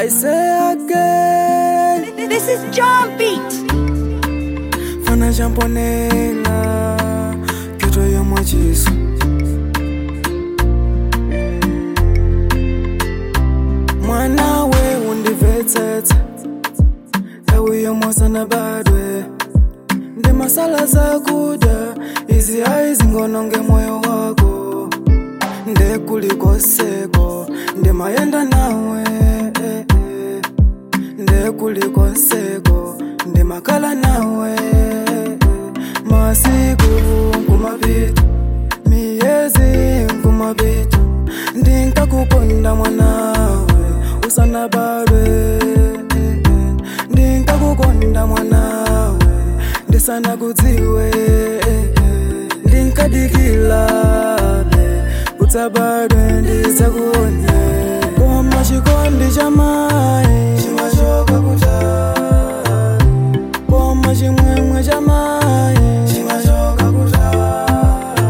I say again This is John Beat. fana champonela kyoto yomwachiso mwana we undibvetsetsa ewi yomwasana badwe ndi masala zakuda izi ayi zingononge moyo wako ndekulikoseko ndimayenda nawe eh, eh. ndekulikoseko ndimakhala nawe eh, masiku nkumapita miyezi nkumapita ndinkakukonda mwanawe usanabadwe eh, eh. ndinkakukonda mwanawe ndisanakudziwe eh, eh. ndinkadikilabe utsabadwe ndisakuone koma chikondi cha mai chimachoka kutali koma chimwemwe cha mai chimachoka kutali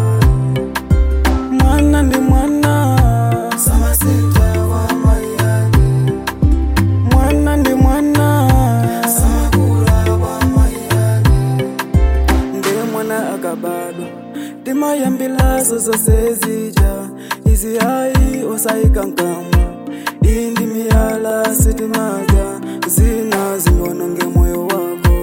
mwana ndi mwana samasita kwa mai yake mwana ndi mwana samakula kwa mai yake ndiye mwana akabadwa ndimayambilaso zose zija izi ayi osayikankamwa iyi ndi miyala sitimadya zina zingononge moyo wako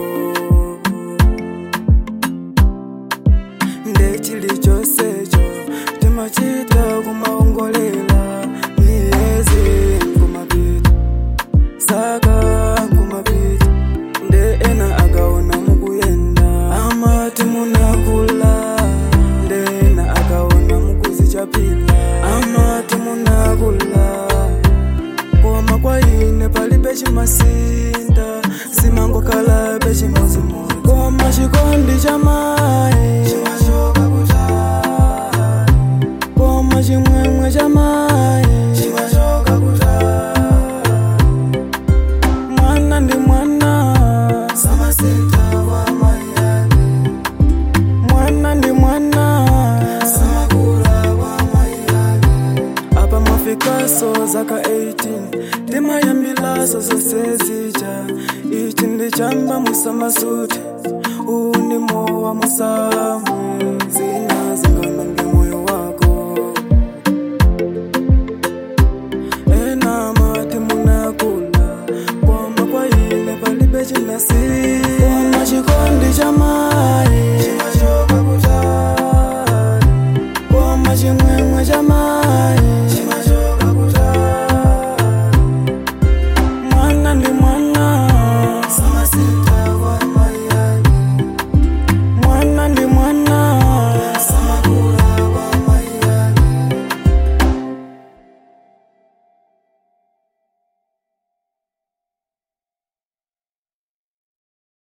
ndechilichonsecho timachita kumaongolela miyezi nkumapita saka nkumapita nde ena akaona mukuyenda amati munakula nde ena akaona mukuzichapila amati munakula koma kwa ine palibe chimasinta simangokhala pechimozimozi koma chikondi cha mai chimachoka kutali koma chimwemwe cha mai chimachoka kutali mwana ndi mwana samasita kwa mai yake mwana ndi mwana samakula kwa mai yake apa mwafikaso zaka 18 timayambilaso zose zija ichi ndi chamba musamasuti uwu ndi mowa musamu